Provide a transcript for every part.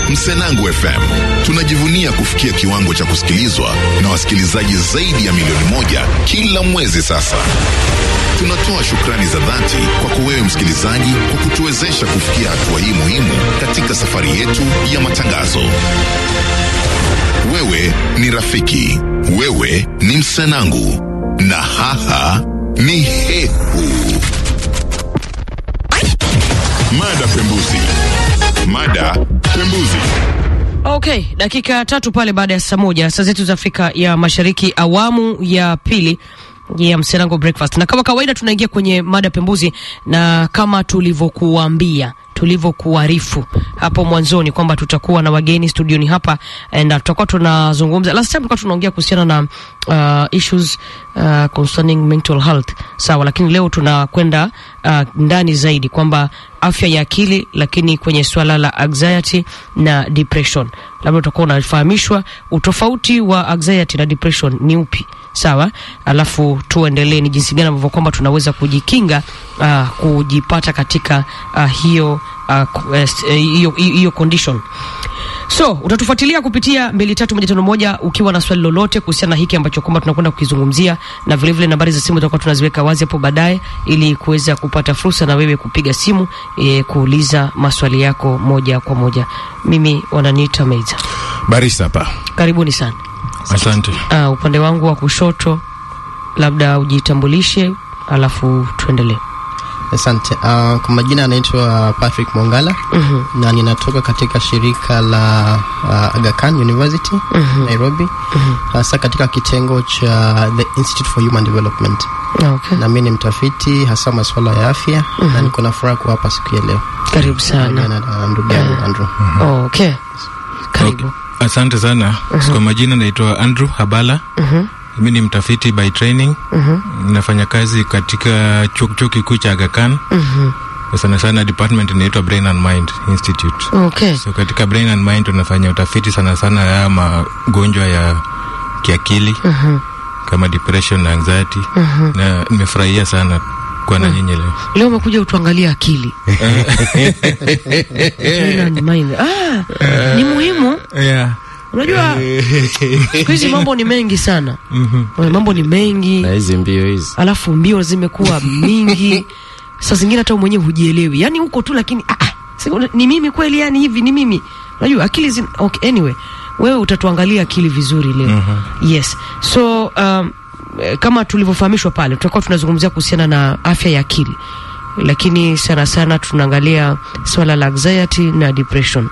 Msenangu FM tunajivunia kufikia kiwango cha kusikilizwa na wasikilizaji zaidi ya milioni moja kila mwezi sasa. Tunatoa shukrani za dhati kwako wewe msikilizaji kwa kutuwezesha kufikia hatua hii muhimu katika safari yetu ya matangazo. Wewe ni rafiki, wewe ni Msenangu na haha ni Hehu. Mada pembuzi, mada pembuzi. Okay, dakika tatu pale baada ya saa moja saa zetu za Afrika ya Mashariki, awamu ya pili ya Msenango Breakfast, na kama kawaida tunaingia kwenye mada pembuzi, na kama tulivyokuambia tulivyokuarifu hapo mwanzoni kwamba tutakuwa na wageni studioni hapa na tutakuwa tunazungumza. Last time tulikuwa tunaongea kuhusiana na uh, issues uh, concerning mental health, sawa, lakini leo tunakwenda uh, ndani zaidi kwamba afya ya akili, lakini kwenye swala la anxiety na depression, labda utakuwa unafahamishwa utofauti wa anxiety na depression ni upi sawa, alafu tuendelee ni jinsi gani ambavyo kwamba tunaweza kujikinga uh, kujipata katika uh, hiyo uh, hiyo hiyo condition. So utatufuatilia kupitia mbili tatu moja tano moja ukiwa na swali lolote kuhusiana na hiki ambacho kwamba tunakwenda kukizungumzia, na vile vile nambari za simu tutakuwa tunaziweka wazi hapo baadaye, ili kuweza kupata fursa na wewe kupiga simu e, kuuliza maswali yako moja kwa moja. Mimi wananiita Meiza. Barista hapa. Karibuni sana. Asante. Uh, upande wangu wa kushoto labda ujitambulishe alafu tuendelee. Asante. Uh, kwa majina anaitwa Patrick Mwangala Mhm. na ninatoka katika shirika la uh, Aga Khan University Nairobi, hasa katika kitengo cha the Institute for Human Development, Okay. na mimi ni mtafiti hasa masuala ya afya na niko na furaha kuwa hapa siku ya leo Karibu sana. na na ndugu yangu Andrew. Okay. Karibu. Asante sana. Kwa majina naitwa Andrew Habala. Mhm. Mimi ni mtafiti by training. Mhm. Nafanya kazi katika chuo chuo kikuu cha Aga Khan. Mhm. Sana sana department inaitwa Brain and Mind Institute. Okay. So katika Brain and Mind tunafanya utafiti sana sana ya magonjwa ya kiakili Mhm. kama depression na anxiety. Na nimefurahia sana kuwa na nyinyi leo. Leo umekuja utuangalie akili. Brain and mind. Ah, ni muhimu. Yeah. Unajua siku hizi mambo ni mengi sana. Mhm. Mambo ni mengi. na hizi mbio hizi alafu mbio zimekuwa mingi, saa zingine hata wewe mwenyewe hujielewi, yani uko tu lakini ah, ah, si- ni mimi kweli? Yani hivi ni mimi? Unajua akili zin... okay, anyway, wewe utatuangalia akili vizuri leo yes. So um, eh, kama tulivyofahamishwa pale, tutakuwa tunazungumzia kuhusiana na afya ya akili, lakini sana sana tunaangalia swala la anxiety na depression,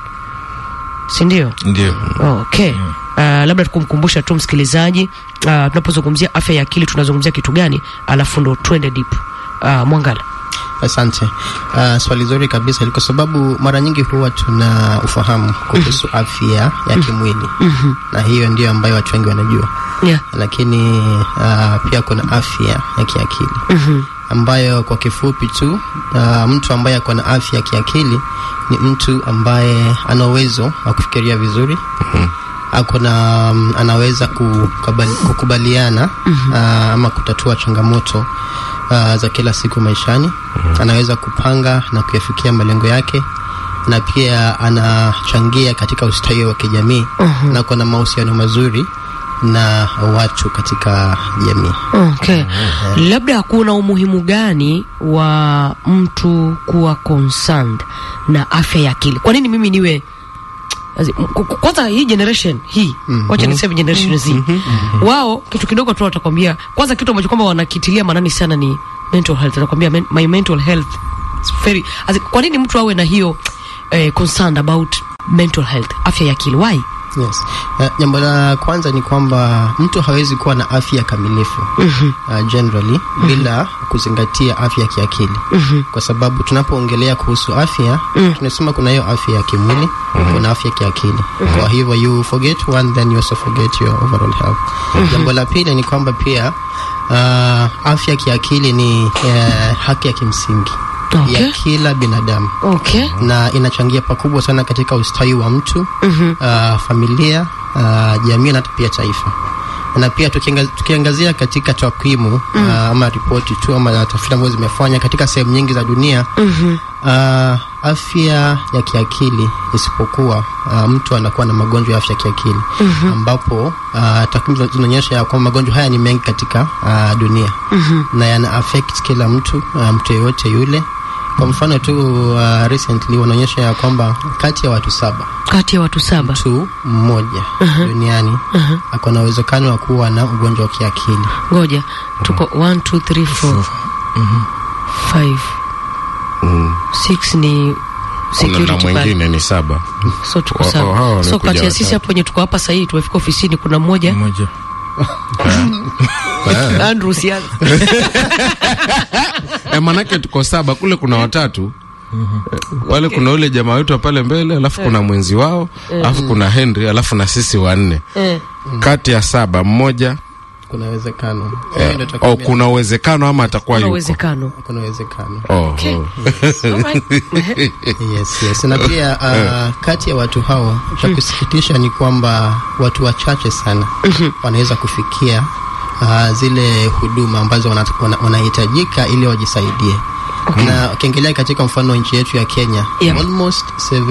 si ndio? Ndio. Okay. Uh, labda tukumkumbusha tu msikilizaji uh, tunapozungumzia afya ya akili tunazungumzia kitu gani, alafu ndo twende deep. Uh, Mwangala. Asante. Uh, swali zuri kabisa kwa sababu mara nyingi huwa tuna ufahamu kuhusu afya ya kimwili na hiyo ndio ambayo watu wengi wanajua, Yeah. lakini uh, pia kuna afya ya kiakili Mhm. ambayo kwa kifupi tu uh, mtu ambaye ako na afya ya kiakili ni mtu ambaye ana uwezo wa kufikiria vizuri ako na um, anaweza kukubali, kukubaliana uh, ama kutatua changamoto uh, za kila siku maishani anaweza kupanga na kuyafikia malengo yake na pia anachangia katika ustawi wa kijamii na kuna mahusiano mazuri na watu katika jamii Okay. Labda kuna umuhimu gani wa mtu kuwa concerned na afya ya akili? Kwa nini mimi niwe Azi- m- ku- ku- kwanza hii generation hii wacha niseme generation Z wao kitu kidogo tu watakwambia kwanza kitu ambacho kwamba wanakitilia maanani sana ni mental health atakwambia men, my mental health is very Azi, kwa nini mtu awe na hiyo eh, concerned about mental health afya ya akili why Yes. Uh, jambo la kwanza ni kwamba mtu hawezi kuwa na afya kamilifu uh, generally bila kuzingatia afya ya kiakili kwa sababu tunapoongelea kuhusu afya tunasema kuna hiyo afya ya kimwili kuna afya ya kiakili kwa hivyo you forget one then you also forget your overall health jambo la pili ni kwamba pia uh, afya ya kiakili ni uh, haki ya kimsingi Okay. ya kila binadamu okay na inachangia pakubwa sana katika ustawi wa mtu uh, familia uh, jamii na hata pia taifa na pia tukianga- tukiangazia katika takwimu uh, ama ripoti tu ama tafiti ambazo zimefanya katika sehemu nyingi za dunia uh, afya ya kiakili isipokuwa uh, mtu anakuwa na magonjwa ya afya ya kiakili ambapo uh, takwimu zina- zinaonyesha ya kwamba magonjwa haya ni mengi katika uh, dunia na yana affect kila mtu uh, mtu yeyote yule kwa mfano tu uh, recently wanaonyesha ya kwamba kati ya watu saba kati ya watu saba mtu mmoja duniani ako na uwezekano wa kuwa na ugonjwa wa kiakili ngoja tuko 1 2 3 4 5 6 ni Kuna na security pale mwingine ni saba so tuko Wa- wa- hawa sawa so wamekuja kati ya sisi watatu. hapo wenye tuko hapa sahii tumefika ofisini kuna mmoja mmoja Andrew sianza e, manake tuko saba kule kuna watatu Eh, wale kuna ule jamaa wetu wa pale mbele alafu kuna mwenzi wao alafu kuna Henry alafu na sisi wanne kati ya saba mmoja kuna uwezekano eh, Ndio oh, tutakwambia. kuna uwezekano ama atakuwa kuna yuko uwezekano kuna uwezekano oh, oh. Alright. yes, yes. na pia uh, kati ya watu hao cha kusikitisha ni kwamba watu wachache sana wanaweza kufikia uh, zile huduma ambazo wana- wana- wanahitajika ili wajisaidie na ukiangalia katika mfano wa nchi yetu ya Kenya Yeah. almost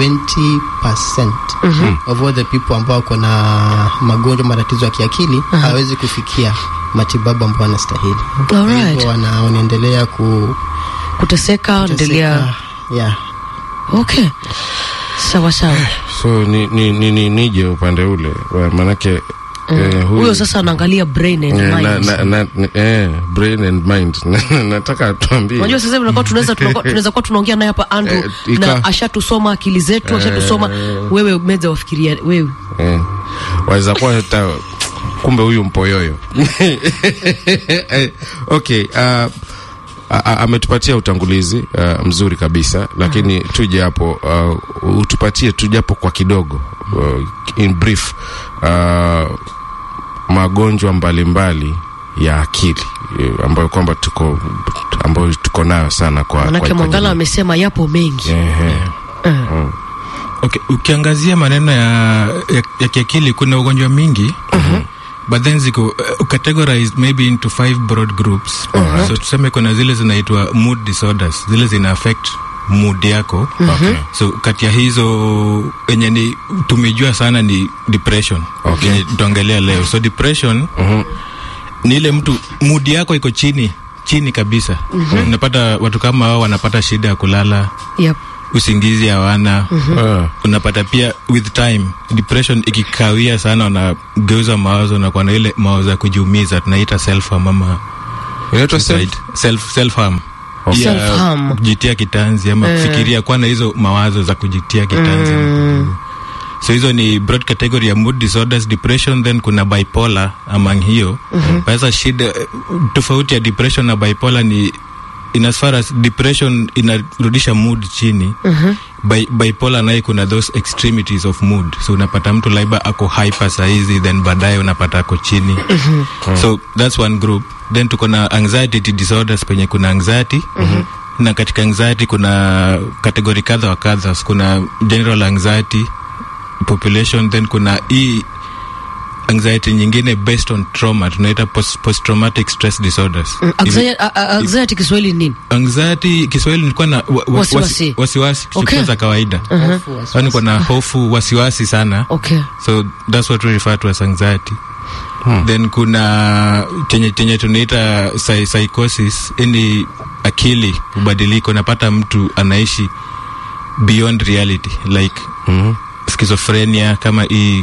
70% of all the people ambao wako na magonjwa matatizo ya kiakili hawezi kufikia matibabu ambayo wanastahili Kwa Alright. hivyo wana- wanaendelea ku kuteseka endelea kuteseka. yeah. okay sawa sawa so ni, ni, ni, ni, nije upande ule wa- manake eh, huyu- huyo sasa anaangalia brain and Eh, na, mind na, na, ni- eh, brain and mind nataka tuambie unajua sasa hivi tunakuwa tunaweza tunakuwa- tunaweza kuwa tunaongea naye hapa Andrew Eh, ika- na ashatusoma akili zetu ashatusoma wewe meza wafikiria wewe eh, waweza kuwa hata kumbe huyu mpoyoyo Eh, okay uh, a- a- ametupatia utangulizi uh, mzuri kabisa lakini tuje hapo uh, utupatie tu japo kwa kidogo uh, in brief uh, magonjwa mbalimbali ya akili eh, ambayo kwamba tuko ambayo tuko nayo sana kwa manake kwa- kwa Mwangala jamii. amesema yapo mengi Ehe. okay ukiangazia maneno ya, ya, ya kiakili kuna ugonjwa mingi but then ziko uh, categorized maybe into five broad groups so tuseme kuna zile zinaitwa mood disorders zile zina affect mood yako Okay. so kati ya hizo enye ni tumejua sana ni depression Okay. yenye tutaongelea leo so depression ni ile mtu mood yako iko chini chini kabisa unapata watu kama hao wanapata shida ya kulala yep. usingizi hawana Ah. unapata pia with time depression ikikawia sana wanageuza mawazo na kuwa na ile mawazo ya kujiumiza tunaita self harm ama inaitwa self- suicide. self self harm Okay. Self-harm. kujitia kitanzi ama kufikiria kuwa na hizo mawazo za kujitia kitanzi so hizo ni broad category ya mood disorders depression then kuna bipolar among hiyo sasa shida eh, tofauti ya depression na bipolar ni in as far as depression inarudisha mood chini Bi bipolar naye kuna those extremities of mood so unapata mtu laiba ako hyper saizi then baadaye unapata ako chini so that's one group then tuko na anxiety disorders penye kuna anxiety na katika anxiety kuna kategori kadha wa kadha So kuna general anxiety population then kuna hii anxiety nyingine based on trauma tunaita post, post traumatic stress disorders Mm, anxiety- a- a- anxiety Kiswahili ni nini anxiety kiswahili nilikuwa na wa, wa, Wasiwasi. wasi- wasiwasi Okay. okay. za kawaida Hofu, wasiwasi. Yaani niko na hofu wasiwasi sana okay so that's what we refer to as anxiety then kuna chenye chenye tunaita psy- psychosis ini akili ubadiliko napata mtu anaishi beyond reality like Mhm. schizophrenia kama hii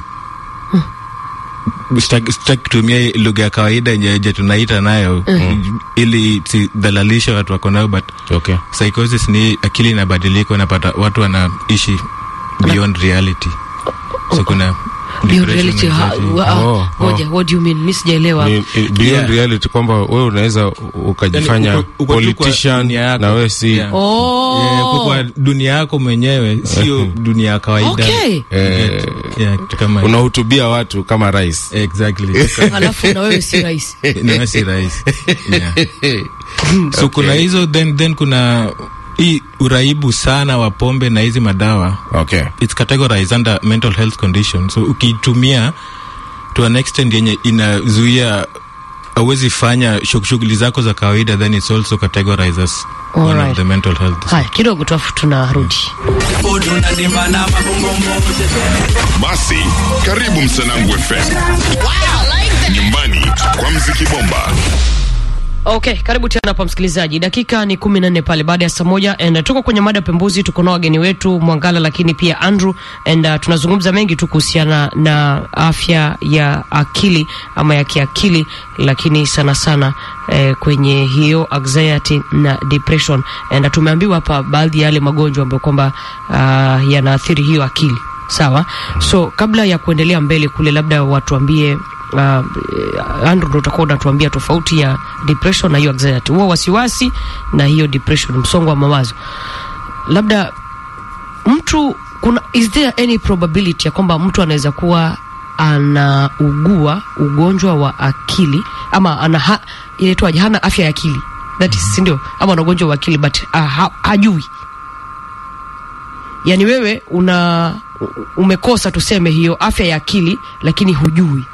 sitaki sitaki kutumia hii lugha ya kawaida yenye yenye tunaita nayo ili sidhalalisha watu wako nayo but okay psychosis ni akili inabadilika unapata watu wanaishi beyond reality so kuna Beyond depression, reality, ha- anxiety. wa- ah, Oh, ngoja, what do you mean mi sijaelewa ni, ni beyond Yeah. reality kwamba wewe unaweza ukajifanya Yaani uko- uko tu kwa politician dunia yako. na wewe si Yeah. oh Yeah, uko kwa dunia yako mwenyewe sio dunia ya kawaida okay eh, Yeah, kitu kama hiyo. unahutubia watu kama rais exactly alafu na wewe si rahisi Niwe si rahisi yeah. so kuna hizo then, then kuna hii uraibu sana wa pombe na hizi madawa okay it's categorized under mental health condition so ukiitumia to an extent yenye inazuia awezi fanya shug- shughuli zako za kawaida then it's also categorized as one Alright. of the mental health haya kidogo tu afu tunarudi Basi karibu Msanangu FM, nyumbani kwa mziki bomba. Okay, karibu tena hapa msikilizaji. Dakika ni kumi na nne pale baada ya saa moja and uh, tuko kwenye mada pembuzi, tuko na wageni wetu Mwangala lakini pia Andrew and uh, tunazungumza mengi tu kuhusiana na afya ya akili ama ya kiakili, lakini sana sana eh, kwenye hiyo anxiety na depression and uh, tumeambiwa hapa baadhi ya yale magonjwa ambayo kwamba uh, yanaathiri hiyo akili. Sawa, so kabla ya kuendelea mbele kule, labda watuambie uh, Andrew ndo utakuwa unatuambia tofauti ya depression na hiyo anxiety, huo wasiwasi na hiyo depression, msongo wa mawazo. Labda mtu kuna, is there any probability ya kwamba mtu anaweza kuwa anaugua ugonjwa wa akili ama ana ha, inaitwaje, hana afya ya akili that is, si ndio? Ama ana ugonjwa wa akili but uh, ha, hajui yani wewe una umekosa tuseme hiyo afya ya akili lakini hujui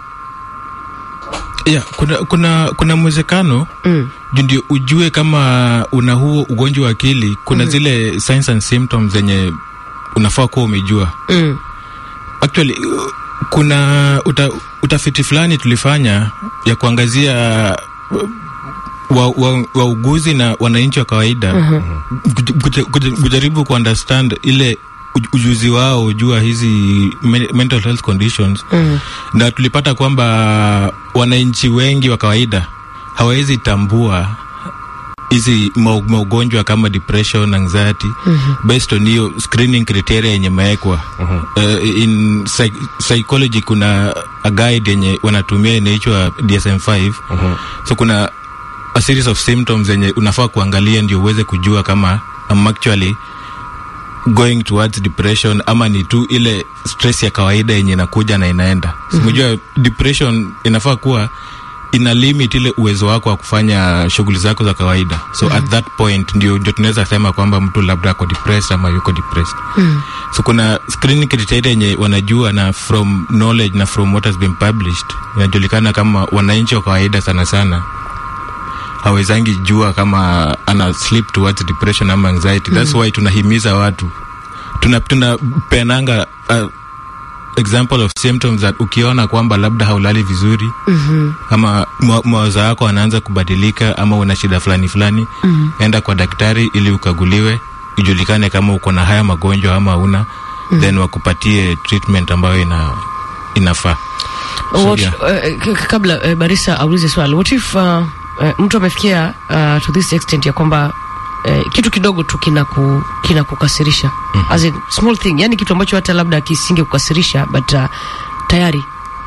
yeah, kuna kuna kuna mwezekano mm. juu ndio ujue kama una huo ugonjwa wa akili kuna mm. zile signs and symptoms zenye unafaa kuwa umejua Mm. actually uh, kuna uta, utafiti fulani tulifanya ya kuangazia uh, wa, wa, wauguzi na wananchi wa kawaida kuj- kuj- kuj- kujaribu kuunderstand ile uj- ujuzi wao jua hizi men- mental health conditions Mm. na tulipata kwamba wananchi wengi wa kawaida hawawezi tambua hizi mau- maugonjwa kama depression anxiety mm-hmm. based on hiyo screening criteria yenye mewekwa mm-hmm. uh, in psych- psychology kuna a guide yenye wanatumia inaitwa dsm5 mm-hmm. so kuna a series of symptoms zenye unafaa kuangalia ndio uweze kujua kama I'm actually going towards depression ama ni tu ile stress ya kawaida yenye inakuja na inaenda simejua mm-hmm. depression inafaa kuwa ina limit ile uwezo wako wa kufanya shughuli zako za kawaida so mm-hmm. at that point ndio ndio tunaweza sema kwamba mtu labda ako depressed ama yuko depressed mm. so kuna screening criteria yenye wanajua na from knowledge na from what has been published inajulikana kama wananchi wa kawaida sana sana hawezangi jua kama ana slip towards depression ama anxiety that's why tunahimiza watu tuna tunapenanga uh, example of symptoms that ukiona kwamba labda haulali vizuri mm-hmm. ama mwa- mawazo yako anaanza kubadilika ama una shida fulani fulani mm-hmm. enda kwa daktari ili ukaguliwe ijulikane kama uko na haya magonjwa ama una mm-hmm. then wakupatie treatment ambayo ina inafaa So, What, yeah. eh, k- k- kabla eh, Barisa aulize swali, what if uh, eh, mtu amefikia uh, to this extent ya kwamba eh, kitu kidogo tu kinaku kinakukasirisha mm -hmm. as in small thing, yani kitu ambacho hata labda kisinge kukasirisha but uh, tayari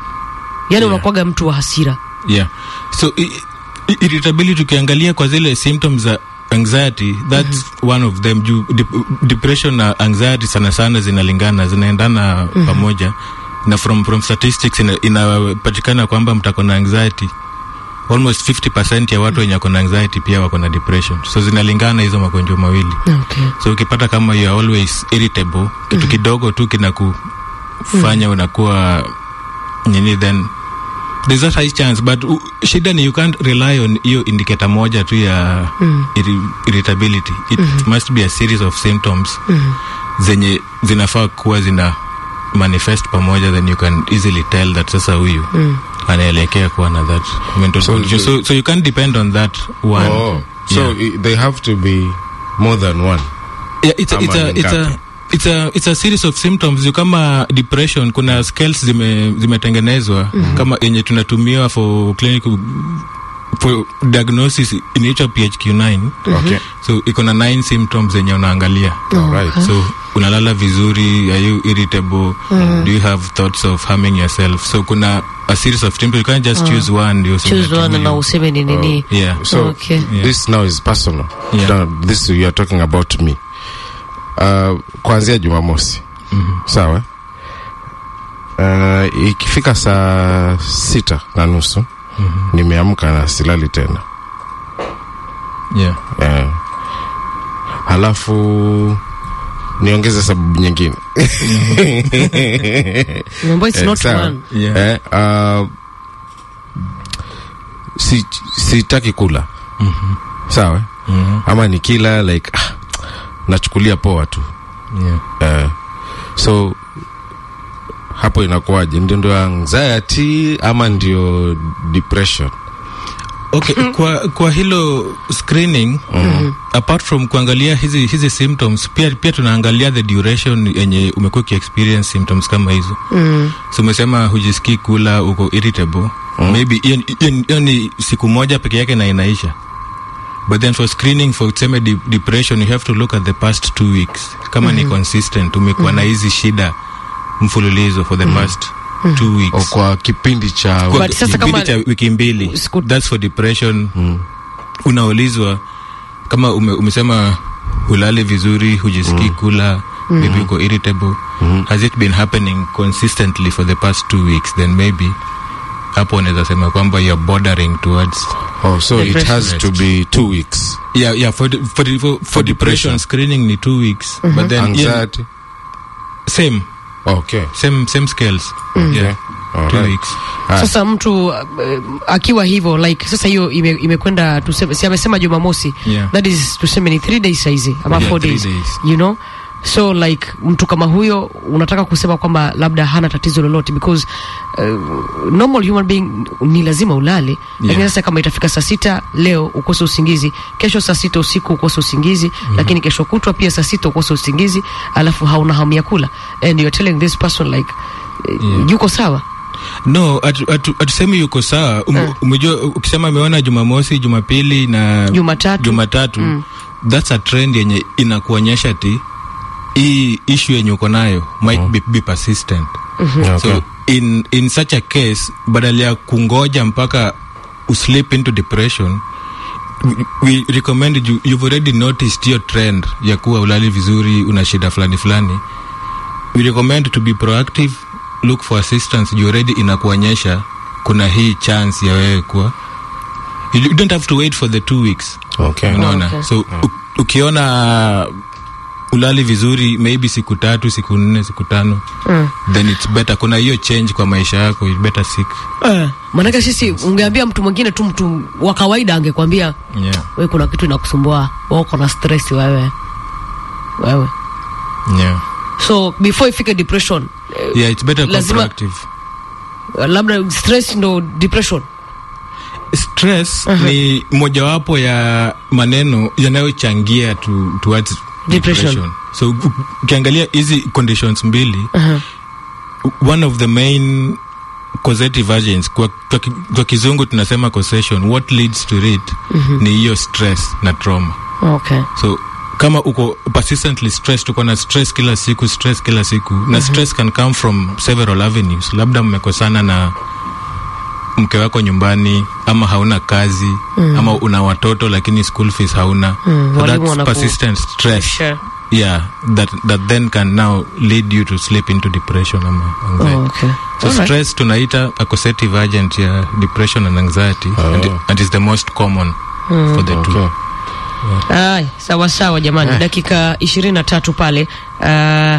yani Yeah. unakwaga mtu wa hasira yeah so i- i- irritability ukiangalia kwa zile symptoms za anxiety that's mm-hmm. one of them juu dep depression na anxiety sana sana zinalingana zinaendana mm-hmm. pamoja na from, from statistics ina- inapatikana kwamba mtako na anxiety almost 50 ya watu wenye wako na anxiety pia wako na depression so zinalingana hizo magonjwa mawili okay. so ukipata kama you are always irritable kitu kidogo tu kinakufanya unakuwa nini then there's a high chance but uh, shida ni you can't rely on hiyo indicator moja tu ya mm. irritability it mm-hmm. must be a series of symptoms mm-hmm. zenye zinafaa kuwa zina manifest pamoja then you can easily tell that sasa huyu mm. anaelekea kuwa na that mental So condition. the- so, so you can't depend on that one Oh, so Yeah. i- they have to be more than one. yeah, it's a, Ama it's a, ni it's a, ngapi? it's a, it's a series of symptoms Yu kama depression kuna scales zime zimetengenezwa mm-hmm. kama yenye tunatumiwa for clinical for diagnosis inaitwa phq9 Okay. so iko na nine symptoms zenye unaangalia Alright. so unalala vizuri are you irritable do you have thoughts of harming yourself so kuna a series of symptoms you can't just choose one ndio useme choose ati one na huyu- useme ni nini yeah So Okay. Yeah. this now is personal. Yeah. Now, this you are talking about me. Uh, kuanzia Jumamosi. Mhm. Sawa. Uh, ikifika saa sita na nusu nimeamka na silali tena. yeah Eh. Halafu niongeze sababu nyingine Mambo it's Eh, not sawa. one. Yeah. Eh, uh, si sitaki kula sawa ama nikila like ah, nachukulia poa tu Yeah. eh, so hapo inakuwaje ndio ndio anxiety ama ndio depression Okay, kwa, kwa hilo screening apart from kuangalia hizi hizi symptoms pia pia tunaangalia the duration yenye umekuwa ukiexperience symptoms kama hizo Mm. so umesema hujisikii kula uko irritable maybe hiyo ni- hiyo ni- hiyo ni siku moja peke yake na inaisha but then for screening for tuseme de depression you have to look at the past two weeks kama ni consistent umekuwa na hizi shida mfululizo for the past two o weeks kwa kipindi cha Kwa But sasa kipindi kama- cha wiki mbili Siku- that's for depression unaulizwa kama ume, umesema hulali vizuri hujisikii kula maybe uko irritable has it been happening consistently for the past two weeks then maybe hapo unaweza sema kwamba you're bordering towards oh, so it Depression. has to be two weeks yeah yeah for the- for, the- for, for depression screening ni two weeks but then yeah, anxiety same okay same same scales yeah two Alright. weeks Ah. Sasa mtu uh, akiwa hivyo like sasa hiyo ime- imekwenda tuseme, si amesema Jumamosi Yeah. that is tuseme ni three days saizi ama Yeah, four three days, days. you know so like mtu kama huyo unataka kusema kwamba labda hana tatizo lolote because uh, normal human being ni lazima ulale lakini sasa kama itafika saa sita leo ukose usingizi kesho saa sita usiku ukose usingizi lakini kesho kutwa pia saa sita ukose usingizi alafu hauna hamu ya kula and you're telling this person like uh, Yeah. yuko sawa no atu- atu- hatusemi yuko sawa um, umejua ukisema ameona jumamosi jumapili na Jumatatu. jumatatu that's a trend yenye inakuonyesha ti hii ishu yenye uko nayo might be, be persistent Okay. so in, in such a case badala ya kungoja mpaka uslip into depression we- we recommend you, you've already noticed your trend ya kuwa ulali vizuri una shida fulani fulani we recommend to be proactive look for assistance juu already inakuonyesha kuna hii chance ya wewe kuwa you you don't have to wait for the two weeks okay unaona okay. so u, ukiona ulali vizuri maybe siku tatu siku nne siku tano mm. then it's better kuna hiyo change kwa maisha yako you better seek Eh, maanake sisi ungeambia mtu mwingine tu mtu wa kawaida angekwambia yeah we kuna kitu inakusumbua wewe uko na stress wewe wewe yeah so before ifike depression eh, yeah it's better kuwa Lazima- proactive labda stress ndo depression stress ni mojawapo ya maneno yanayochangia to, towards Depression. depression. so u- ukiangalia hizi conditions mbili one of the main causative agents kwa, kwa, ki- kwa kizungu tunasema causation what leads to it ni hiyo stress na trauma okay so kama uko persistently stressed uko na stress kila siku stress kila siku na stress can come from several avenues labda mmekosana na mke wako nyumbani ama hauna kazi ama una watoto lakini school fees hauna Mm, so walimu that's wanaku- persistent stress Sure. yeah that, that then can now lead you to slip into depression ama anxiety Oh, okay. so Alright. stress tunaita a causative agent ya depression and anxiety and, Oh. and is the most common for the two okay Ay, sawa sawa jamani dakika ishirini na tatu pale uh,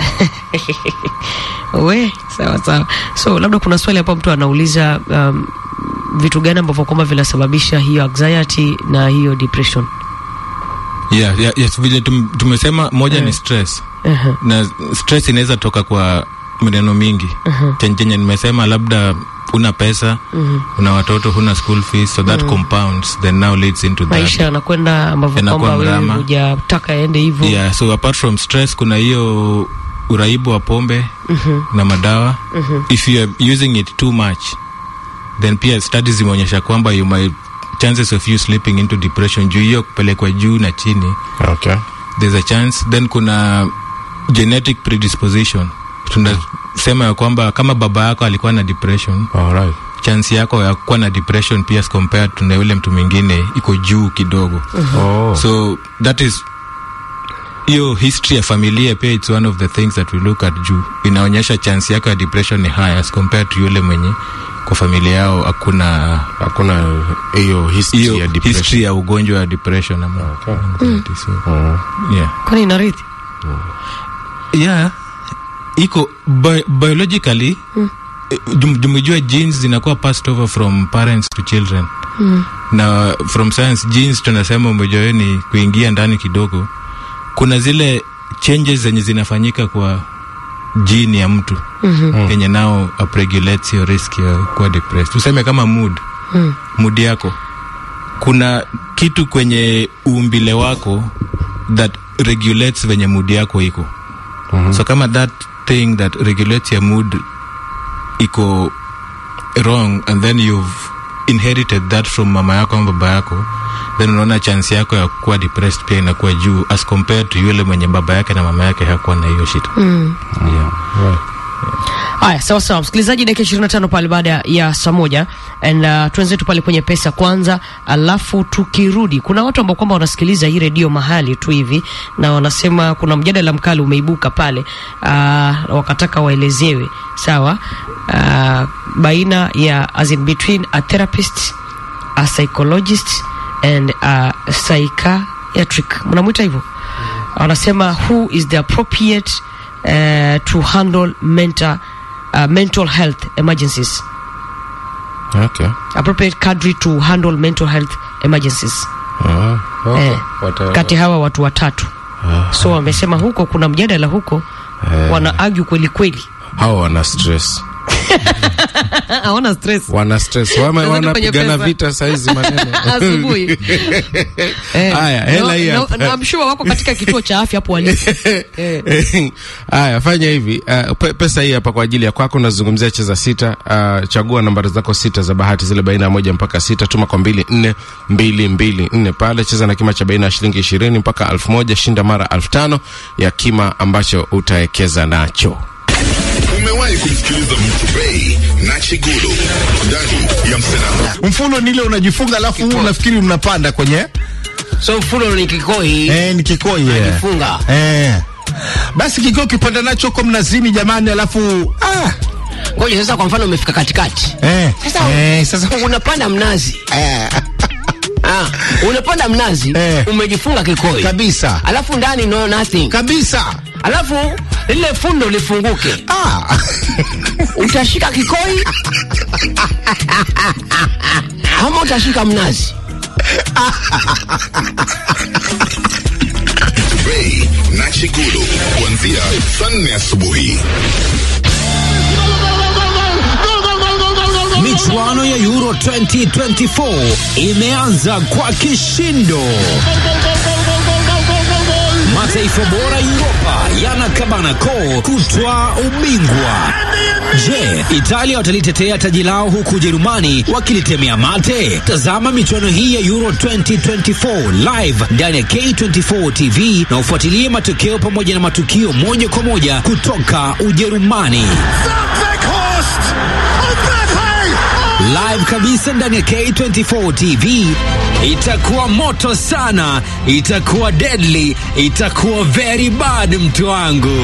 we sawa sawa so labda kuna swali hapa mtu anauliza um, vitu gani ambavyo kwamba vinasababisha hiyo anxiety na hiyo depression yeah, yeah, yes, vile tum, tumesema moja ni stress uh-huh. na stress inaweza toka kwa maneno mingi uh-huh. chenye nimesema labda una pesa uh-huh. una watoto huna school fees so that uh-huh. compounds then now leads into maisha that yanakwenda ambavyo Yanakuwa kwamba wewe mrama. hujataka yaende hivyo yeah so apart from stress kuna hiyo uraibu wa pombe uh-huh. na madawa uh-huh. if you are using it too much then pia studies zimeonyesha kwamba you might chances of you slipping into depression juu hiyo kupelekwa juu na chini okay there's a chance then kuna genetic predisposition tunasema ya kwamba kama baba yako alikuwa na depression alright chance yako ya kuwa na depression pia as compared to na yule mtu mwingine iko juu kidogo oh so that is hiyo history ya familia pia it's one of the things that we look at juu inaonyesha chance yako ya depression ni high as compared to yule mwenye kwa familia yao hakuna hakuna hiyo history ya hiyo depression history ya ugonjwa wa depression ama Okay. anxiety. so Oh. yeah kwani inarithi yeah iko bi biologically eh, jum- jumejua genes zinakuwa passed over from parents to children na from science genes tunasema umejua hiyo ni kuingia ndani kidogo kuna zile changes zenye zinafanyika kwa gene ya mtu mm-hmm. yenye nao upregulates your risk ya kuwa depressed tuseme kama mood mm. mood yako kuna kitu kwenye uumbile wako that regulates venye mood yako iko mm-hmm. so kama that thing that regulates your mood iko wrong and then you've inherited that from mama yako ama baba yako then unaona chance yako ya kuwa depressed pia inakuwa juu as compared to yule mwenye baba yake na mama yake hakuwa na hiyo shida mm. yeah. haya sawa sawa msikilizaji dakika ishirini na tano pale baada ya saa moja and uh, tuenzetu pale kwenye pesa kwanza alafu tukirudi kuna watu ambao kwamba wanasikiliza hii redio mahali tu hivi na wanasema kuna mjadala mkali umeibuka pale uh, wakataka waelezewe sawa uh, baina ya as in between a therapist a psychologist and a psychiatric mnamwita hivyo wanasema who is the appropriate uh, to handle mental, uh, mental health emergencies okay. appropriate cadre to handle mental health emergencies Ah, okay. eh, Wata- kati hawa watu watatu so wamesema huko kuna mjadala huko wana argue kweli kweli hawa wana stress hawana stress wana stress Wame- Nadhani kwenye wanapigana pesa. vita saizi maneno asubuhi Eh, Haya, hela no- hii no- hapa. no, I'm sure wako katika kituo cha afya hapo walipo eh. haya fanya hivi uh, pe, pesa hii hapa kwa ajili ya kwako nazungumzia cheza sita uh, chagua nambari zako sita za bahati zile baina ya moja mpaka sita tuma kwa mbili nne mbili mbili nne pale cheza na kima cha baina ya shilingi ishirini mpaka elfu moja shinda mara elfu tano ya kima ambacho utaekeza nacho Umewahi kumsikiliza Mtubei na Chigulu ndani ya Msenamo? mfuno ni ile unajifunga alafu unafikiri mnapanda kwenye so mfuno ni kikoi eh, ni kikoi eh. funga eh. basi kikoi ukipanda nacho huko mnazini jamani alafu ah, ngoja sasa kwa mfano umefika katikati eh. sasa, eh, sasa unapanda mnazi eh. ah, unapanda mnazi Eh. umejifunga kikoi kabisa alafu ndani no nothing kabisa alafu lile fundo lifunguke ah. utashika kikoi ama utashika mnazi Mtubei na Chigulu kuanzia saa nne asubuhi. Michuano ya Euro 2024 imeanza kwa kishindo. Mataifa bora Europa yanakabana koo kutwaa ubingwa. Je, Italia watalitetea taji lao huku Ujerumani wakilitemea mate? Tazama michuano hii ya Euro 2024 live ndani ya K24 TV na ufuatilie matokeo pamoja na matukio moja kwa moja kutoka Ujerumani. live kabisa ndani ya K24 TV. Itakuwa moto sana, itakuwa deadly, itakuwa very bad, mtu wangu.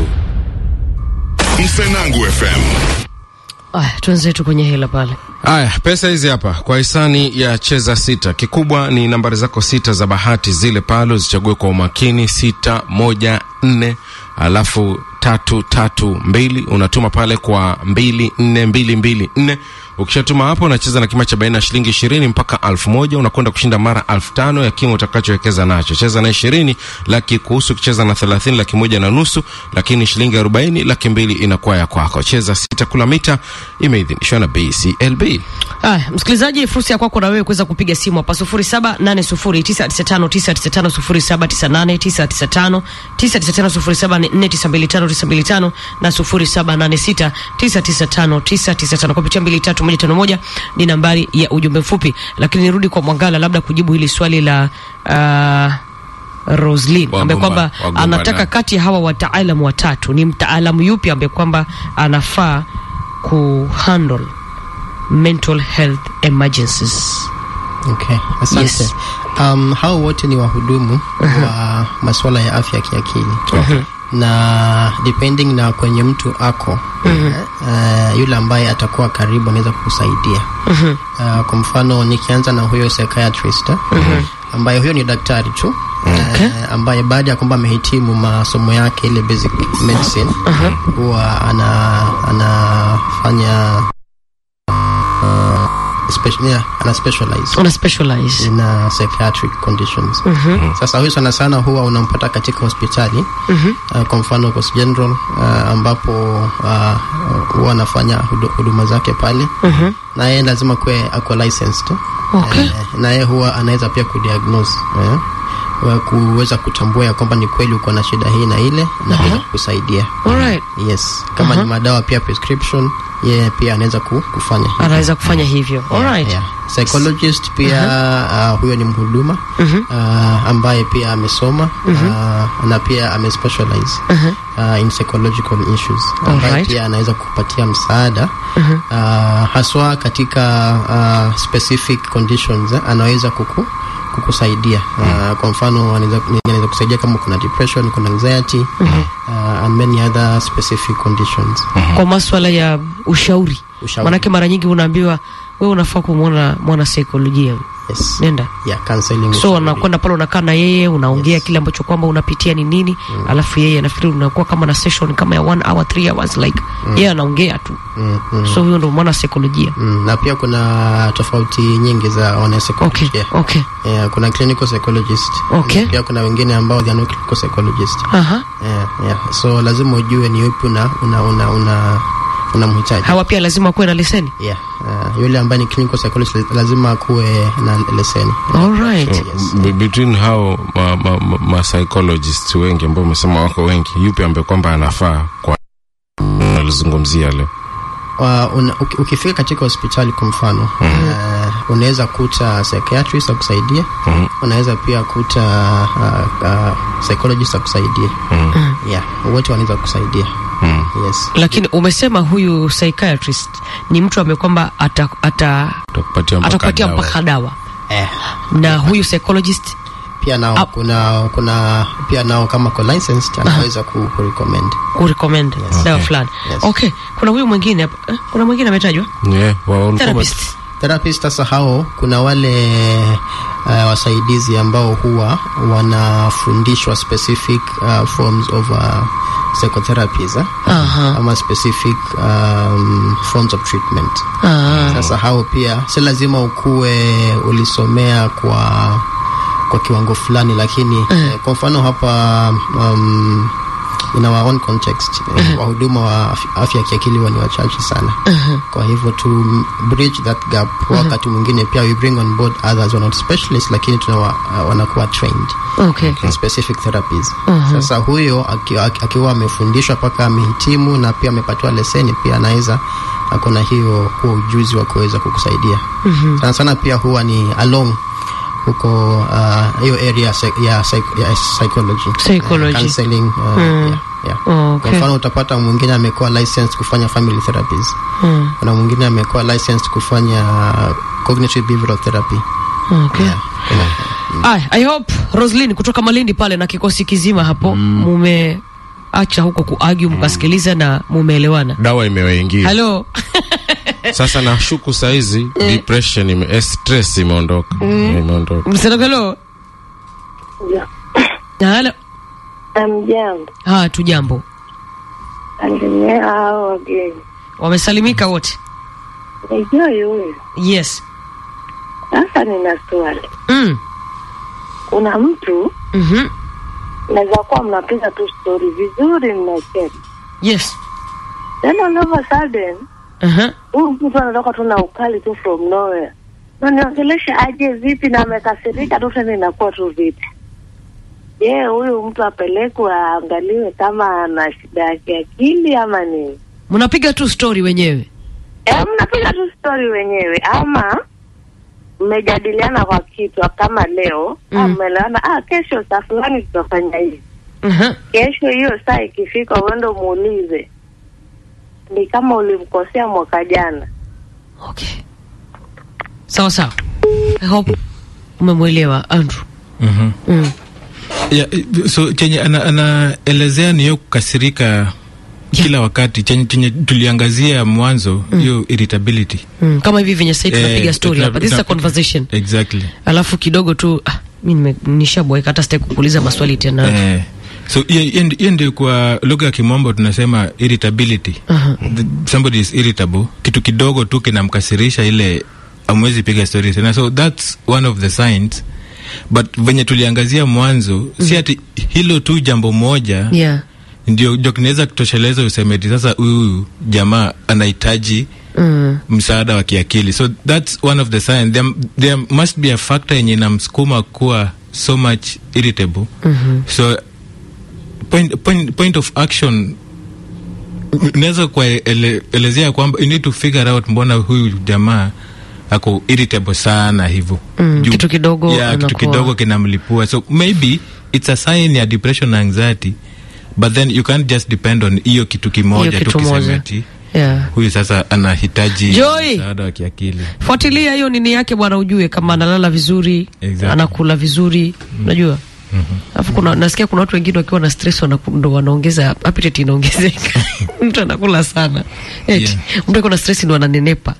Msenangu FM. aya tuenzetu kwenye hela pale Haya, pesa hizi hapa kwa hisani ya cheza sita. Kikubwa ni nambari zako sita za bahati zile pale, uzichague kwa umakini, sita moja nne alafu tatu tatu mbili unatuma pale kwa mbili nne mbili mbili nne ukishatuma hapo unacheza na kima cha baina ya shilingi ishirini mpaka alfu moja unakwenda kushinda mara alfu tano ya kima utakachowekeza nacho cheza na ishirini laki kuhusu ukicheza na thelathini laki moja na nusu lakini shilingi arobaini laki mbili inakuwa ya kwako cheza sita kula mita imeidhinishwa na bclb Aya, msikilizaji, fursa ya kwako na wewe kuweza kupiga simu hapa sufuri saba nane sufuri tisa tisa tano tisa tisa tano sufuri saba tisa nane tisa tisa tano tisa tisa tano sufuri saba nne tisa mbili tano tisa mbili tano na sufuri saba nane sita tisa tisa tano tisa tisa tano kupitia mbili tatu moja tano moja ni nambari ya ujumbe mfupi. Lakini nirudi kwa Mwangala, labda kujibu hili swali la uh, Roslin Wagomba- ambaye kwamba wagomba anataka na- kati ya hawa wataalamu watatu ni mtaalamu yupi ambaye kwamba anafaa kuhandle mental health emergencies. Okay, asante. Yes. Um, hao wote ni wahudumu wa masuala ya afya ya kiakili na depending na kwenye mtu ako uh, yule ambaye atakuwa karibu anaweza kukusaidia uh, kwa mfano nikianza na huyo psychiatrist uh, ambaye huyo ni daktari tu eh, ambaye baada ya kwamba amehitimu masomo yake ile basic medicine huwa ana anafanya special, yeah, ana specialize una specialize in uh, psychiatric conditions sasa huyu sana sana huwa unampata katika hospitali uh, kwa mfano Coast General uh, ambapo uh, huwa anafanya hudu- huduma zake pale na yeye lazima kuwe ako licensed Okay. eh, na yeye huwa anaweza pia kudiagnose eh, wa kuweza kutambua ya kwamba ni kweli uko na shida hii na ile na pia kusaidia alright yes kama ni madawa pia prescription yeye pia anaweza ku, kufanya hivyo. anaweza kufanya hivyo alright Yeah. Psychologist pia uh, huyo ni mhuduma uh, ambaye pia amesoma uh, na pia amespecialize uh, in psychological issues ambaye Alright. pia anaweza kupatia msaada uh, haswa katika uh, specific conditions eh, anaweza kuku kukusaidia uh, kwa mfano anaweza anaweza kusaidia kama kuna depression kuna anxiety uh, and many other specific conditions kwa maswala ya ushauri, Ushauri. manake mara nyingi unaambiwa wewe unafaa kumwona mwana saikolojia yes nenda yeah counseling so ushauri. unakwenda pale unakaa na yeye unaongea kile ambacho kwamba unapitia ni nini alafu yeye nafikiri unakuwa kama na session kama ya one hour three hours like yeye anaongea tu mm, mm. so huyo ndo mwana saikolojia Mm, na pia kuna tofauti nyingi za okay wanapsycholojia okay yeah, kuna clinical psychologist Okay. pia kuna wengine ambao they are not clinical psychologist aha yeah, yeah. so lazima ujue ni yupi una una una, una unamhitaji hawa pia lazima kuwe na leseni yeah. uh, yule ambaye ni clinical psychologist lazima akuwe na leseni alright Yes. B- between hao ma, ma, ma, ma psychologists wengi ambao umesema wako wengi yupi ambaye kwamba anafaa kwa alizungumzia leo uh, una, uki- ukifika katika hospitali kwa mfano uh, unaweza kuta psychiatrist akusaidia Mhm. unaweza pia kuta uh, uh, psychologist akusaidia yeah, wote wanaweza kusaidia Mm. yes lakini umesema huyu psychiatrist ni mtu ambaye kwamba ata, ata, Atakupatia mpaka atakupatia dawa. mpaka dawa eh, na huyu psychologist pia nao Ah. kuna kuna pia nao kama ko licensed anaweza ku, ku recommend kurecommend dawa fulani Yes. okay kuna huyu mwingine hapa eh, kuna mwingine ametajwa Yeah, wa- therapist therapist sasa hao kuna wale uh, wasaidizi ambao huwa wanafundishwa specific uh, forms of uh, psychotherapies eh? Aha. ama specific um, forms of treatment Ah. sasa hao pia si lazima ukuwe ulisomea kwa kwa kiwango fulani lakini eh, kwa mfano hapa um, in our own context eh, wahuduma wa af- afya ya kiakili huwa ni wachache sana kwa hivyo to m- bridge that gap wakati mwingine pia we bring on board others who are not specialists lakini tunawa, uh, wanakuwa trained okay in specific therapies sasa huyo aki- aki- akiwa amefundishwa mpaka amehitimu na pia amepatiwa leseni pia anaweza ako na hiyo huo ujuzi wa kuweza kukusaidia sana sana pia huwa ni along huko uh, hiyo area ya psy- ya, psych- ya psychology, Psychology. Uh, counseling uh, yeah, yeah. Oh, kwa okay. mfano utapata mwingine amekuwa licensed kufanya family therapies Hmm. kuna mwingine amekuwa licensed kufanya cognitive behavioral therapy okay yeah. Kuna- Ay, I hope Roslyn kutoka Malindi pale na kikosi kizima hapo mume acha huko kuargue mkasikiliza na mumeelewana. dawa imewaingia Halo. sasa nashuku saizi depression ime, eh, stress imeondoka imeondoka Msenogelo. Halo. Amjambo, Ha, tu jambo. salimia hao wageni. Wamesalimika wote. Ni Joy huyu. Yes. Sasa nina swali. Mm. Kuna mtu Mhm. naweza kuwa mnapiga tu stori vizuri, mnacheka, Yes. then all of a sudden Aha. huyu mtu anatoka tu na ukali tu from nowhere, na niongelesha aje vipi, na amekasirika tu tena, inakuwa tu vipi? Je, huyu mtu apelekwe aangaliwe kama ana shida ya kiakili ama nini? Mnapiga tu story wenyewe. Eh, mnapiga tu stori wenyewe ama mmejadiliana kwa kitu kama leo Mm. mm. mmeelewana ah, kesho saa fulani tutafanya hivi. Aha. Kesho hiyo saa ikifika, uende muulize ni kama ulimkosea mwaka jana. Okay. Sawa sawa. I hope umemwelewa Andrew. Mhm. Mm. Yeah, so chenye ana- anaelezea ni hiyo kukasirika kila wakati chenye, chenye tuliangazia mwanzo hiyo irritability Mm. Kama hivi venye sasa Eh, tunapiga story tuna- hapa. This is a tuna- conversation. exactly Alafu kidogo tu ah, mi nime- nishaboeka hata sitaki kukuuliza maswali tena Eh, so hiyo- hiyo ndi- hiyo ndio kwa lugha ya kimombo tunasema irritability The- somebody is irritable kitu kidogo tu kinamkasirisha ile amwezi piga story tena so that's one of the signs but venye tuliangazia mwanzo si ati hilo tu jambo moja yeah. ndio ndio kinaweza kutosheleza usemeti sasa huyu jamaa anahitaji mm. msaada wa kiakili so that's one of the signs there, there must be a factor yenye inamsukuma kuwa so much irritable Mhm. so point, point, point of action unaweza kuelezea kwamba you need to figure out mbona huyu jamaa ako irritable sana hivyo Mm, Juu- kitu kidogo yeah, kitu anakuwa- kidogo kinamlipua so maybe it's a sign ya depression na anxiety but then you can't just depend on hiyo kitu kimoja Hiyo tu kitu moja. kisemeti yeah. huyu sasa anahitaji Joy! msaada wa kiakili fuatilia hiyo nini yake bwana ujue kama analala vizuri Exactly. anakula vizuri unajua alafu kuna nasikia kuna watu wengine wakiwa na stress wanaku- ndo wanaongeza appetite inaongezeka mtu anakula sana eti Yeah. mtu akiwa na stress ndo ananenepa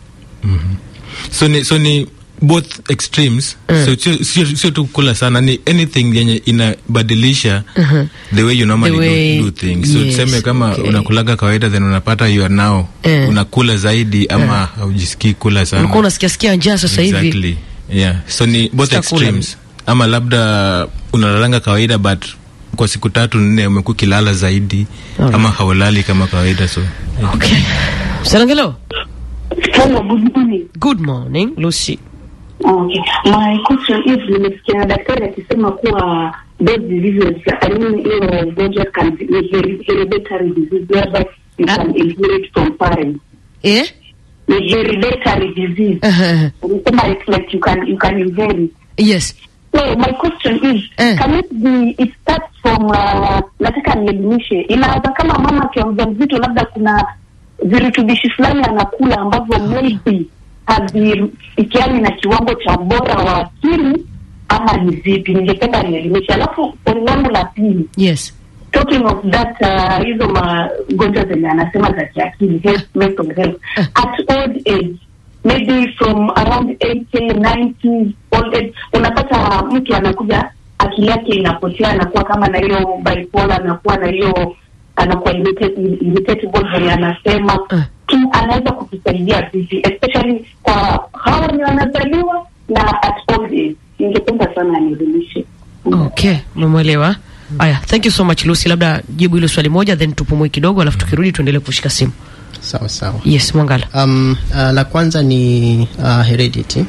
so ni, so ni both extremes Mm. so sio- sio sio tu kula sana ni anything yenye inabadilisha Mhm. the way you normally The way- do, do things so yes, tuseme kama okay. unakulaga kawaida then unapata you are now Eh. unakula zaidi ama haujisikii kula sana ulikuwa unasikia sikia njaa sasa hivi exactly yeah so ni both Sitakula. extremes ama labda unalalanga kawaida but kwa siku tatu nne umekuwa ukilala zaidi Alright. ama haulali kama kawaida so yeah. okay Sarangelo Hello, good morning. good morning Lucy Okay. My question is nimesikia daktari akisema kuwa those diseases, I mean, hiyo ugonjwa can be ni heri- hereditary disease whereby you can inherit from parents. eh Ni hereditary disease. Umesema it's like you can you can inherit. yes So my question is can it be it starts from uh, nataka nielimishe inaweza kama mama akiwa mjamzito labda kuna virutubishi fulani anakula ambavyo maybe havifikiani na kiwango cha ubora wa akili ama ni vipi ningependa nielimishe alafu swali langu la pili yes talking of that uh, hizo magonjwa zenye anasema za kiakili health mental health at old age maybe from around 80 90 old age unapata mtu anakuja akili yake inapotea anakuwa kama na hiyo bipolar anakuwa na hiyo anakuwa irritate- irritable venye anasema tu anaweza kutusaidia vipi especially kwa hawa wenye wanazaliwa na at old age ningependa sana nielimishe okay umemwelewa aya thank you so much Lucy labda jibu hilo swali moja then tupumue kidogo alafu tukirudi tuendelee kushika simu sawa sawa yes mwangala um, uh, la kwanza ni uh, heredity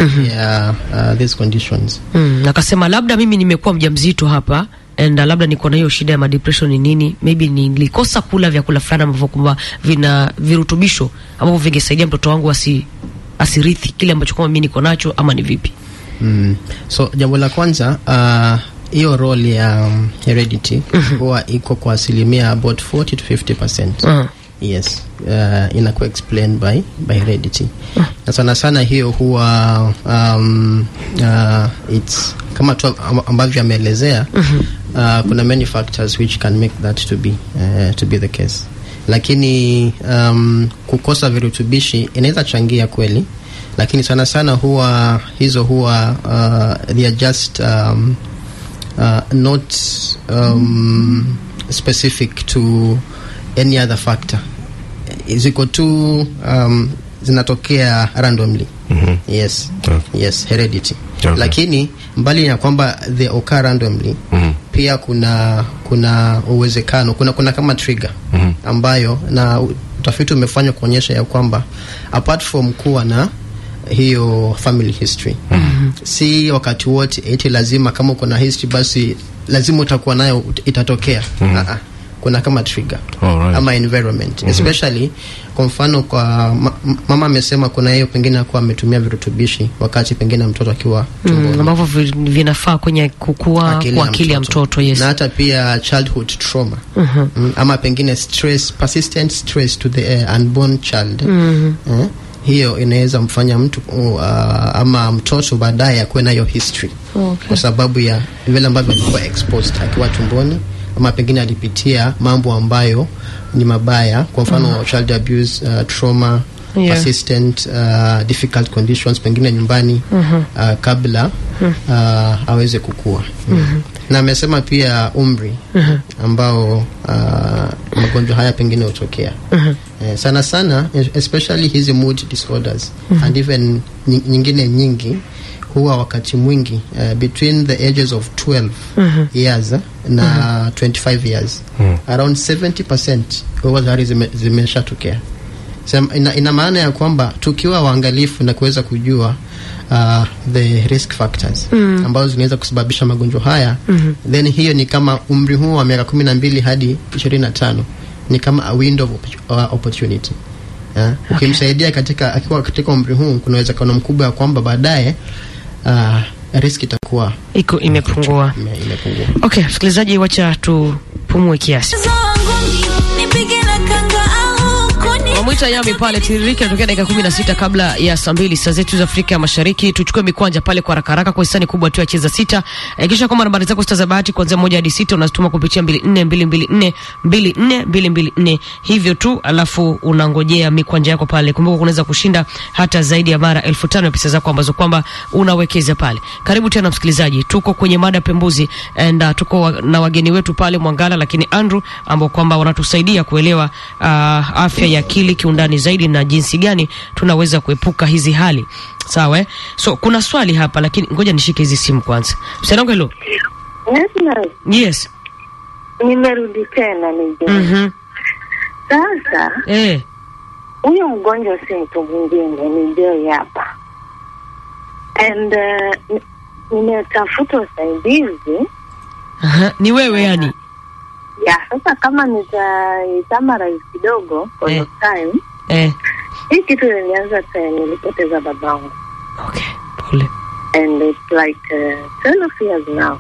ya uh, these conditions mm, akasema labda mimi nimekuwa mjamzito hapa and uh, labda niko na hiyo shida ya madepression ni nini maybe nilikosa kula vyakula fulani ambavyo kwamba vina virutubisho ambavyo vingesaidia mtoto wangu asi asirithi kile ambacho kwamba mimi niko nacho ama ni vipi mm. so jambo la kwanza uh, hiyo role ya um, heredity huwa iko kwa asilimia about 40 to 50 percent Mhm. yes uh, inakuwa explained by, by heredity na sana sana hiyo huwa um, uh, it's kama tu amb- ambavyo ameelezea uh, kuna many factors which can make that to be, uh, to be the case lakini um, kukosa virutubishi inaweza changia kweli lakini sana sana huwa hizo huwa uh, they are just um, uh, not um, specific to any other factor ziko tu um, zinatokea randomly Mhm. yes Okay. yes heredity Okay. lakini mbali na kwamba they occur randomly Mhm. pia kuna kuna uwezekano kuna kuna kama trigger Mhm. ambayo na utafiti umefanywa kuonyesha ya kwamba apart from kuwa na hiyo family history si wakati wote eti lazima kama uko na history basi lazima utakuwa nayo ut- itatokea Mhm. Ah, ah. kuna kama trigger Alright. ama environment Mhm. especially kwa mfano kwa ma, m- mama amesema kuna hiyo pengine akuwa ametumia virutubishi wakati pengine mtoto akiwa mm, ambavyo vi- vinafaa kwenye kukua kwa akili ya mtoto yes na hata pia childhood trauma Mhm. mm, ama pengine stress persistent stress to the uh, unborn child Mhm. eh, hiyo inaweza mfanya mtu uh, ama mtoto baadaye akuwe na hiyo history Okay. kwa sababu ya vile ambavyo alikuwa exposed akiwa tumboni ama pengine alipitia mambo ambayo ni mabaya kwa mfano Mhm. child abuse uh, trauma Yeah. persistent uh, difficult conditions pengine nyumbani Mhm. uh, kabla uh, aweze kukua na amesema pia umri ambao uh, magonjwa haya pengine hutokea eh, sana sana especially hizi mood disorders and even nyi- nyingine nyingi huwa wakati mwingi uh, between the ages of 12 years eh, na 25 years around 70% huwa tayari zime, zimeshatokea Sem- ina, ina maana ya kwamba tukiwa waangalifu na kuweza kujua uh, the risk factors mm. ambazo zinaweza kusababisha magonjwa haya mm-hmm. then hiyo ni kama umri huo wa miaka kumi na mbili hadi ishirini na tano ni kama a window of opportu- uh, opportunity yeah? ukimsaidia katika akiwa katika umri huu kuna uwezekano mkubwa ya kwamba baadaye uh, risk itakuwa iko imepungua. ime- imepungua Okay, msikilizaji, wacha tupumue kiasi. Wamwita Yami pale tiririka inatokea dakika kumi na sita kabla ya saa mbili saa zetu za Afrika ya Mashariki. Tuchukue mikwanja pale kwa haraka haraka kwa hisani kubwa tu ya cheza sita. Hakikisha kwamba nambari zako sita za bahati kuanzia moja hadi sita unazituma kupitia mbili nne mbili mbili nne mbili nne mbili mbili nne hivyo tu, alafu unangojea mikwanja yako pale. Kumbuka unaweza kushinda hata zaidi ya mara elfu tano ya pesa zako ambazo kwamba unawekeza pale. Karibu tena msikilizaji, tuko kwenye mada pembuzi and uh, tuko wa, na wageni wetu pale Mwangala lakini Andrew ambao kwamba wanatusaidia kuelewa uh, afya ya akili kiundani zaidi na jinsi gani tunaweza kuepuka hizi hali sawa eh? So kuna swali hapa lakini ngoja nishike hizi simu kwanza. Msichana wangu hello. Yes, Yes. nimerudi tena nije. Mhm. Sasa Eh. huyo mgonjwa si mtu mwingine, ni Joy hapa and uh, ni- nimetafuta usaidizi Aha. Ni wewe yani. ya sasa. Kama nitaitamarize kidogo for Eh. your time, Eh. hii kitu ilianza time nilipoteza babangu Okay. Pole. and it's like uh, 12 years now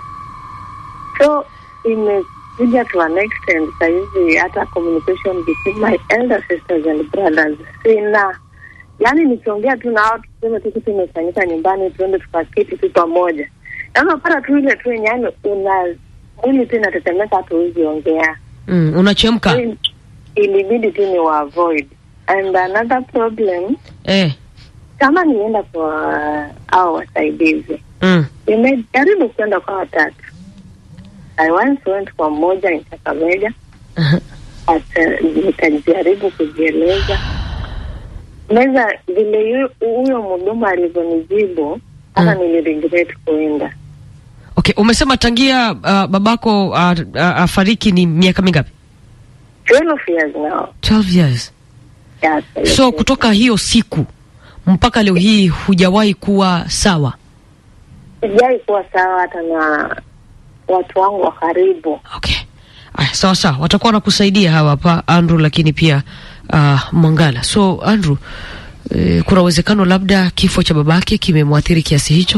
so imekuja to an extent sahizi hata communication between my elder sisters and brothers sina yaani nikiongea tu nao tuseme tu kitu imefanyika nyumbani tuende tukaketi tu pamoja yaani unapata tu ile tu yenye yaani una mwili tu inatetemeka hatu huwezi ongea Mm, unachemka. Il- ilibidi tu ni wa avoid and another problem Eh. kama nienda kwa au wasaidizi Mm. nimejaribu kwenda kwa watatu I once went kwa mmoja in Kakamega Aha. but uh, nikajaribu kujieleza meza vile yu- huyo mhudumu alivyonijibu hata Mm. niliregret kuenda Okay, umesema tangia uh, babako uh, uh, afariki ni miaka mingapi? 12 years now 12 years. yes, So kutoka hiyo siku mpaka leo hii hujawahi kuwa sawa. sijai kuwa sawa hata na watu wangu wa karibu Okay. Aya, sawa sawa, watakuwa wanakusaidia hawa hapa Andrew, lakini pia uh, Mwangala. So Andrew, eh, kuna uwezekano labda kifo cha babake kimemwathiri kiasi hicho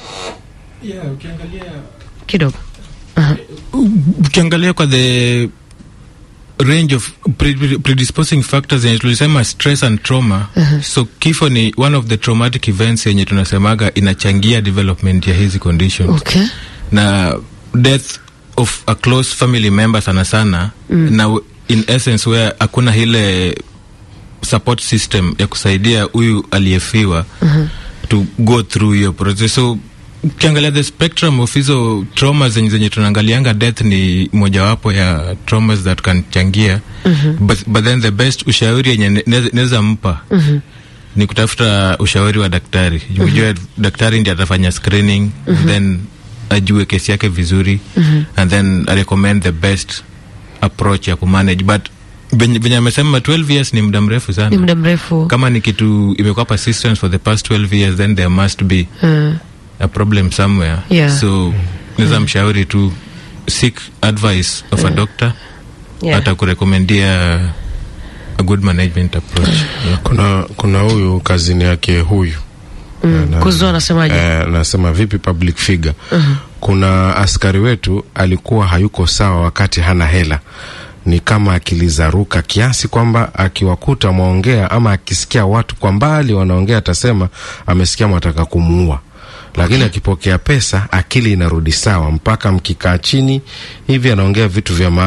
kidogo. Aha. ukiangalia kwa the range of pre- predisposing factors yenye tulisema stress and trauma so kifo ni one of the traumatic events yenye tunasemaga inachangia development ya hizi conditions Okay. na death of a close family member sana sana na w- in essence where hakuna ile support system ya kusaidia huyu aliyefiwa to go through hiyo process so ukiangalia the spectrum of hizo trauma zenye, zenye tunaangalianga death ni mojawapo ya traumas that can changia but, but then the best ushauri yenye ne- ne- naweza mpa ni kutafuta ushauri wa daktari ujue daktari ndi atafanya screening then ajue kesi yake vizuri and then recommend the best approach ya kumanage but venye venye amesema 12 years ni muda mrefu sana Ni muda mrefu. kama ni kitu imekuwa persistence for the past 12 years then there must be Mm. a problem somewhere Yeah. so naweza mshauri tu seek advice of a doctor Yeah. hata kurekomendia a good management approach yeah. kuna kuna huyu kazini yake huyu Mm. Na- Kuzo anasemaje? eh, nasema vipi public figure kuna askari wetu alikuwa hayuko sawa wakati hana hela ni kama akili za ruka kiasi kwamba akiwakuta mwaongea ama akisikia watu kwa mbali wanaongea atasema amesikia mwataka kumuua lakini akipokea pesa akili inarudi sawa mpaka mkikaa chini hivi anaongea vitu vya maana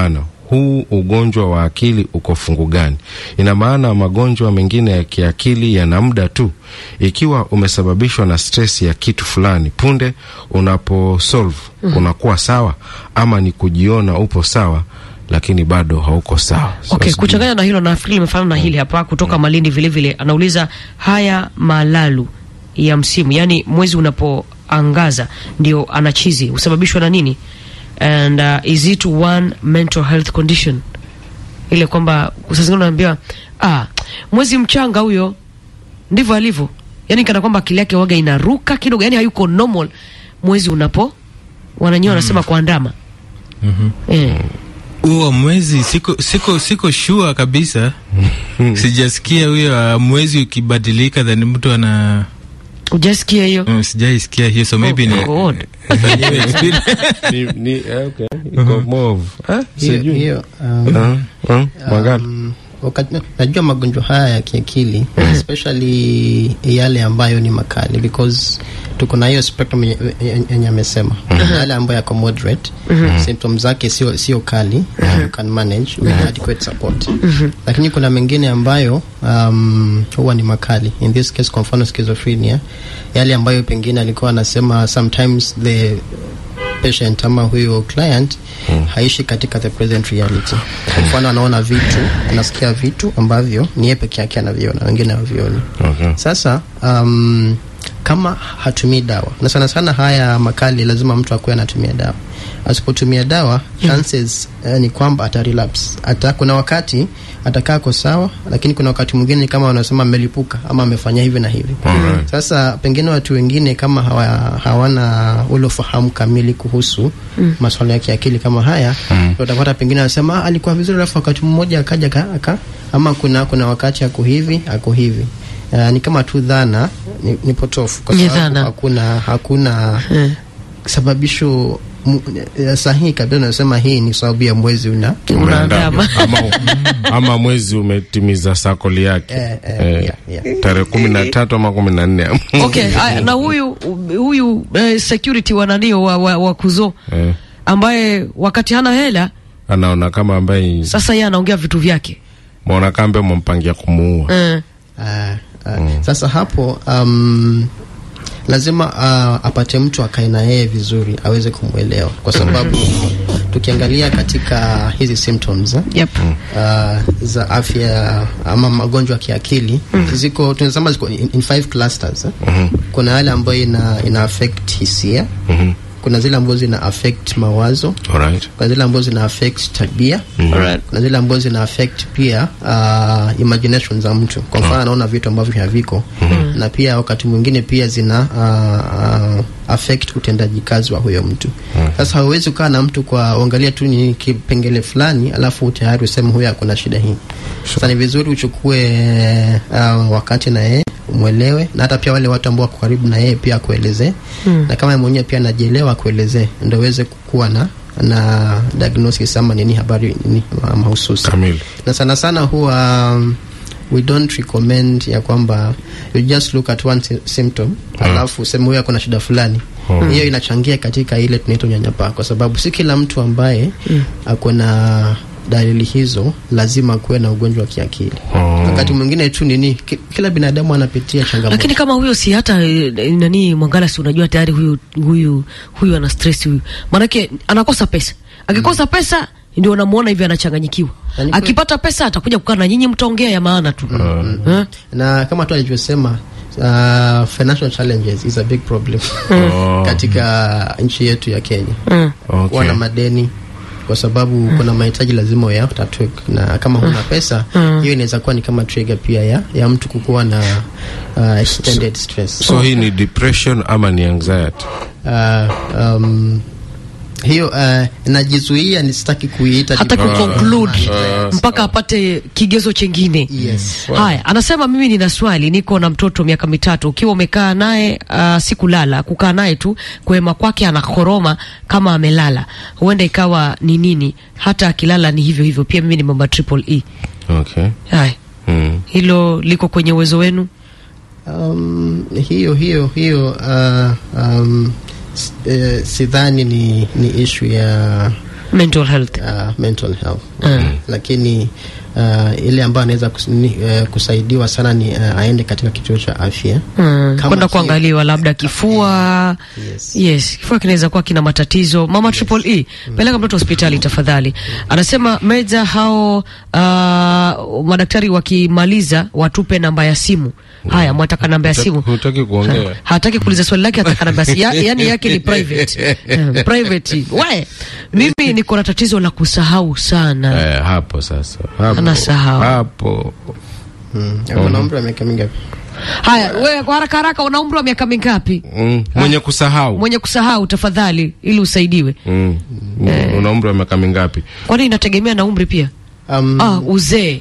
huu ugonjwa wa akili uko fungu gani. Ina maana magonjwa mengine ya kiakili yana muda tu. Ikiwa umesababishwa na stress ya kitu fulani, punde unaposolve unakuwa sawa, ama ni kujiona upo sawa lakini bado hauko sawa. So, Okay, sijui- kuchanganya na hilo nafikiri limefanana na hili hapa kutoka Malindi vile vile. Anauliza haya malalu ya msimu, yani mwezi unapoangaza ndio anachizi husababishwa na nini? And uh, is it one mental health condition? Ile kwamba saa zingine unaambiwa ah, mwezi mchanga huyo ndivyo alivyo, yani kana kwamba akili yake waga inaruka kidogo, yani hayuko normal mwezi unapo wananyewe wanasema kuandama eh. huo mwezi siko siko siko sure kabisa sijasikia huyo uh, mwezi ukibadilika then mtu ana Ujasikia hiyo? mm, sijaisikia hiyo so maybe ni God. fanyiwe experience. ni, ni, eh, okay. Iko more of- eh, hiyo, sijui. hiyo um, Ah, ah, Mwangali. um, wakati, najua magonjwa haya ya kiakili especially yale ambayo ni makali because tuko na hiyo spectrum yenye- yenye amesema yale ambayo yako moderate symptoms zake sio sio kali you can manage with adequate support lakini kuna mengine ambayo um, huwa ni makali in this case kwa mfano schizophrenia yale ambayo pengine alikuwa anasema sometimes the patient ama huyo client haishi katika the present reality. Kwa mfano anaona vitu, anasikia vitu ambavyo ni yeye peke yake anaviona, wengine hawavioni. Okay. Sasa um, kama hatumii dawa na sana sana haya makali, lazima mtu akuwe anatumia dawa. Asipotumia dawa chances eh, ni kwamba ata relapse. Ata kuna wakati atakaa ko sawa, lakini kuna wakati mwingine ni kama wanasema amelipuka ama amefanya hivi na hivi. Alright. Sasa pengine watu wengine kama hawa, hawana ule ufahamu kamili kuhusu mm. masuala ya kiakili kama haya mm. utapata pengine anasema "Ah, alikuwa vizuri, alafu wakati mmoja akaja aka, aka ama kuna kuna wakati ako hivi ako hivi. Uh, ni kama tu dhana ni, ni potofu kwa Ni sababu dhana. hakuna hakuna Eh. sababisho mu, eh, sahihi kabisa. Unasema hii ni sababu ya mwezi una Unaandama. ama, ama mwezi umetimiza sakoli yake Eh, eh, Eh, yeah, yeah. tarehe kumi na tatu ama kumi na nne Okay, aya, na huyu huyu eh, security wa nanio wa, wa, wa kuzo Eh, ambaye wakati hana hela anaona kama ambaye sasa yeye anaongea vitu vyake mwaona kambe mwampangia kumuua eh. Ah, ah. Sasa hapo um, lazima uh, apate mtu akae na yeye vizuri aweze kumwelewa, kwa sababu tukiangalia katika hizi symptoms eh, Yep. uh, za afya ama magonjwa ya kiakili ziko tunasema ziko in, in five clusters eh. Kuna yale ambayo ina, ina affect hisia Mhm. kuna zile ambazo zina affect mawazo Alright. kuna zile ambazo zina affect tabia kuna zile ambazo zina affect pia uh, imagination za mtu kwa mfano anaona vitu ambavyo haviko na pia wakati mwingine pia zina uh, uh, affect utendaji kazi wa huyo mtu sasa hauwezi kukaa na mtu kwa uangalia tu ni kipengele fulani alafu tayari useme huyo akuna shida hii sasa ni vizuri uchukue uh, wakati na yeye umwelewe na hata pia wale watu ambao wako karibu na yeye pia akuelezee na kama yeye mwenyewe pia anajielewa akuelezee ndio uweze kuwa na na diagnosis ama nini habari nini ma- mahususi Kamili. na sana sana huwa um, we don't recommend ya kwamba you just look at one sy- symptom alafu useme huyo ako na shida fulani hiyo inachangia katika ile tunaita unyanyapaa kwa sababu si kila mtu ambaye ako na dalili hizo lazima kuwe na ugonjwa wa kiakili wakati mwingine tu nini ki- kila binadamu anapitia changamoto lakini kama huyo si hata eh, nani mwangala si unajua tayari huyu huyu huyu ana stress huyu maanake anakosa pesa akikosa pesa ndio unamuona hivi anachanganyikiwa Yani kwa- akipata pesa atakuja kukaa na nyinyi mtaongea ya maana tu Eh? na kama tu alivyosema uh, financial challenges is a big problem katika nchi yetu ya Kenya Mm. Okay. kuwa na madeni kwa sababu kuna mahitaji lazima uyatatue na kama huna pesa hiyo inaweza kuwa ni kama trigger pia ya, ya mtu kukuwa na uh, extended stress so hii ni depression ama ni anxiety uh, um, hiyo uh, najizuia nisitaki kuiita hata depression. kuconclude mpaka apate kigezo chengine Yes. haya anasema mimi nina swali niko na mtoto miaka mitatu ukiwa umekaa naye uh, sikulala kukaa naye tu kuhema kwake anakoroma kama amelala huenda ikawa ni nini hata akilala ni hivyo hivyo pia mimi ni mama triple e okay haya mm. hilo liko kwenye uwezo wenu Um, hiyo hiyo hiyo uh, um, s- eh, sidhani ni, ni ishu ya mental health uh, mental health Mm. lakini uh, ile ambayo anaweza kus, ni, uh, kusaidiwa sana ni uh, aende katika kituo cha afya Mm, Kama kwenda ki- kuangaliwa labda kifua Yes. yes kifua kinaweza kuwa kina matatizo mama triple e peleka mtoto hospitali tafadhali anasema meza hao uh, madaktari wakimaliza watupe namba ya simu haya mwataka namba ya simu hutaki kuongea hataki kuuliza swali lake ataka namba ya simu ya, yani yake ni private Eh, private we mimi niko na tatizo la kusahau sana eh, hapo sasa hapo, Anasahau. hapo mm. Una umri wa miaka mingapi? haya we kwa haraka haraka una umri wa miaka mingapi mm. mwenye kusahau mwenye kusahau tafadhali ili usaidiwe mm. una umri wa miaka mingapi kwani inategemea na umri pia Um, ah, uzee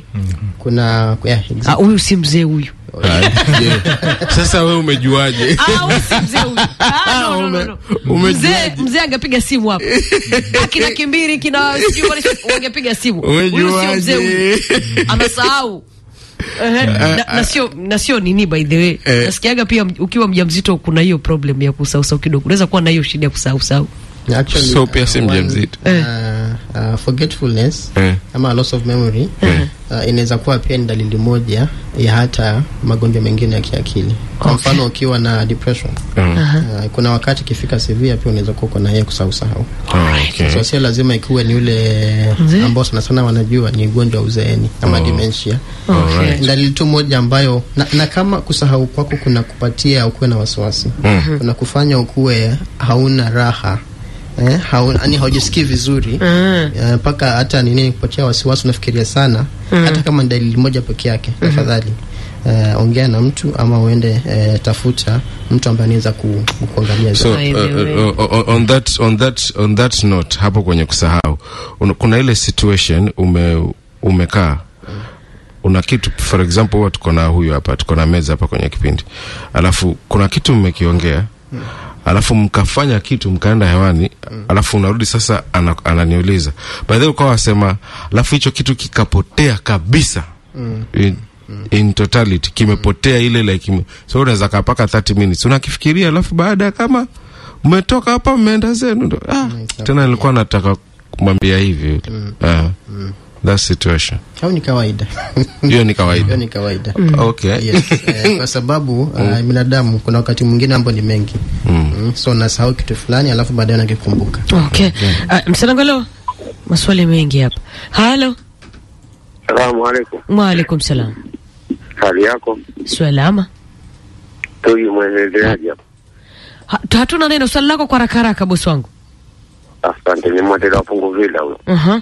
kuna yeah, exactly. Ah, huyu si mzee huyu Je, sasa we umejuaje Ah, huyu si mzee huyu Ah, no, no, no, no. mzee mzee angepiga simu hapo akina kimbiri kina sijui wale wangepiga simu huyu sio mzee huyu anasahau Ehe, na, na sio na sio nini by the way Eh. nasikiaga pia ukiwa mjamzito kuna hiyo problem ya kusausau kidogo unaweza kuwa na hiyo shida ya kusausau Actually, So pia si uh, mjamzito. one, uh, uh, forgetfulness Eh. ama loss of memory uh, inaweza kuwa pia ni dalili moja ya hata magonjwa mengine ya kiakili kwa Okay. mfano ukiwa na depression Mm. uh, kuna wakati ikifika severe pia unaweza kuwa uko na yeye kusahau sahau Oh, okay. so sio lazima ikiwe ni ule Mzee? ambao sana sana wanajua ni ugonjwa wa uzeeni ama dementia okay. dalili tu moja ambayo na, na kama kusahau kwako kuna kupatia ukuwe na wasiwasi Mhm. kuna kufanya ukuwe hauna raha eh, hauna, yani haujisikii vizuri Mm. Eh, mpaka hata nini kupatia wasiwasi unafikiria sana hata kama ni dalili moja peke yake tafadhali eh, ongea na mtu ama uende eh, tafuta mtu ambaye anaweza ku, kuangalia so By uh, the way. uh, uh, on that on that on that note hapo kwenye kusahau un, kuna ile situation ume umekaa una kitu for example huwa tuko na huyu hapa tuko na meza hapa kwenye kipindi alafu kuna kitu mmekiongea alafu mkafanya kitu mkaenda hewani alafu unarudi sasa ana, ananiuliza by the way ukawa wasema alafu hicho kitu kikapotea kabisa in, in totality kimepotea ile like ime, so unaweza kaa paka 30 minutes unakifikiria alafu baada ya kama mmetoka hapa mmeenda zenu ndo ah, tena nilikuwa nataka kumwambia hivi ah, that situation au ni kawaida hiyo ni hiyo kawaida ni kawaida okay yes, eh, kwa sababu uh, binadamu kuna wakati mwingine ambao ni mengi mm. so nasahau kitu fulani alafu baadaye nakikumbuka okay. uh, msanangalo maswali mengi hapa halo Salamu alaikum. waalaikum salam Hali yako? salama Tuyu mwenendeleaji hapa. Ha- hatuna neno swali lako kwa haraka haraka bosi wangu Asante, ni mwatela wapungu vila huyo. uh-huh.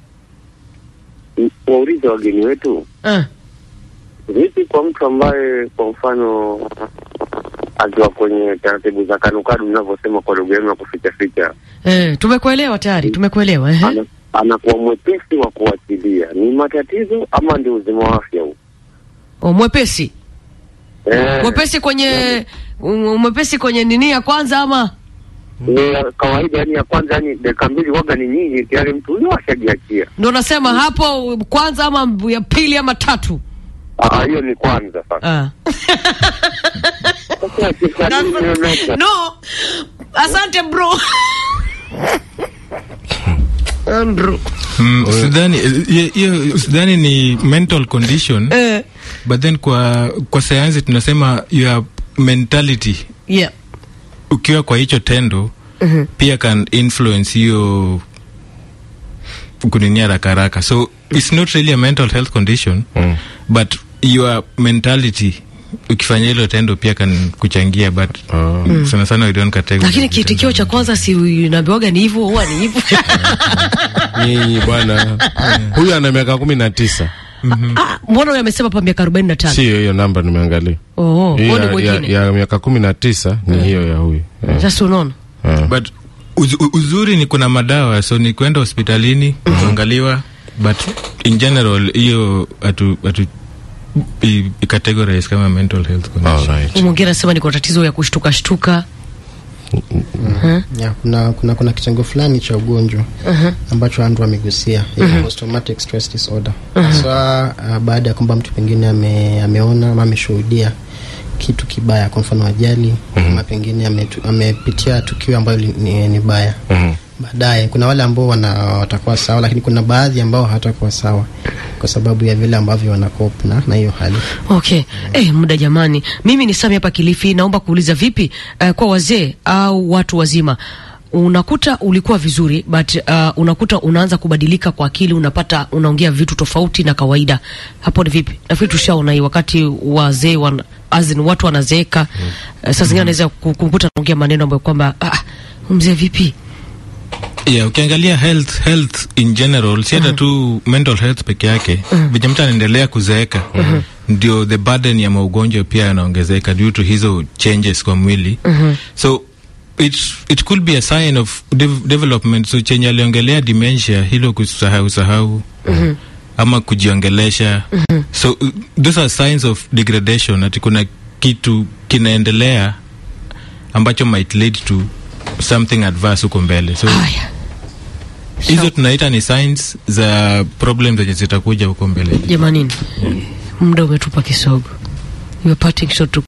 M- Waulize wageni wetu, uh. vipi kwa mtu ambaye kwa mfano akiwa kwenye taratibu za kanukadu mnavyosema kwa lugha yenu ya kuficha ficha, Eh, tumekuelewa tayari tumekuelewa eh. ana, anakuwa mwepesi wa kuachilia, ni matatizo ama ndio uzima wa afya huu? oh, mwepesi Eh, mwepesi kwenye um, mwepesi kwenye nini ya kwanza ama ni kawaida, yani ya kwanza, yani dakika mbili waga ni nyingi tayari mtu huyo ashajiachia. ndo nasema hapo kwanza ama ya pili ama tatu Ah, hiyo ni kwanza sasa. ah. Sasa kisa nini unaona? no asante bro Andrew. Mm, sidhani hiyo- hiyo sidhani ni mental condition eh, but then kwa kwa sayansi tunasema your mentality yeah. ukiwa kwa hicho tendo Mhm. pia can influence hiyo kuninia haraka haraka so it's not really a mental health condition Mm. but your mentality ukifanya hilo tendo pia kan kuchangia but Ah. sana sana we don't categorize lakini it kiitikio as- cha kwanza si naambiwaga ni hivyo huwa ni hivyo nyinyi bwana huyu ana miaka kumi na tisa Ah, mbona huyo amesema pa miaka arobaini na tano sio hiyo namba nimeangalia oh, Hii huo ni ya, ya, mwingine ya miaka kumi na tisa ni hiyo ya huyu Eh, sasa unaona eh. but uz, u- uzuri ni kuna madawa so ni kwenda hospitalini kuangaliwa but in general hiyo atu, atu i, i categorize kama mental health condition Alright. Huyu mwingine anasema niko tatizo ya kushtuka shtuka yeah, kuna, kuna, kuna kitengo fulani cha ugonjwa ambacho Andrew amegusia uh post traumatic stress disorder hasa uh, baada ya kwamba mtu pengine ame, ameona ama ameshuhudia kitu kibaya kwa mfano ajali ama pengine ametu- amepitia tukio ambayo li- ni, ni baya Mhm. baadaye kuna wale ambao wana watakuwa sawa lakini kuna baadhi ambao hawatakuwa sawa kwa sababu ya vile ambavyo wanakop na na hiyo hali Okay. Eh, muda jamani. Mimi ni Sami hapa Kilifi, naomba kuuliza vipi uh, kwa wazee au watu wazima unakuta ulikuwa vizuri but uh, unakuta unaanza kubadilika kwa akili, unapata unaongea vitu tofauti na kawaida. Hapo ni vipi? Nafikiri tushaona hii wakati wazee wan, as in, watu wanazeeka mm. uh, saa zingine anaweza ku- kumkuta anaongea maneno ambayo kwamba ah, mzee vipi? yeah, ukiangalia health health in general si hata tu mental health peke yake venye mtu anaendelea kuzeeka ndio the burden ya maugonjwa pia yanaongezeka due to hizo changes kwa mwili so it, it could be a sign of dev development so chenye aliongelea dementia hilo kusahau sahau ama kujiongelesha so uh, those are signs of degradation ati kuna kitu kinaendelea ambacho might lead to something adverse huko mbele so Haya. hizo tunaita ni signs za problem zenye zitakuja huko mbele Jamanini. Muda umetupa kisogo. You are parting shot to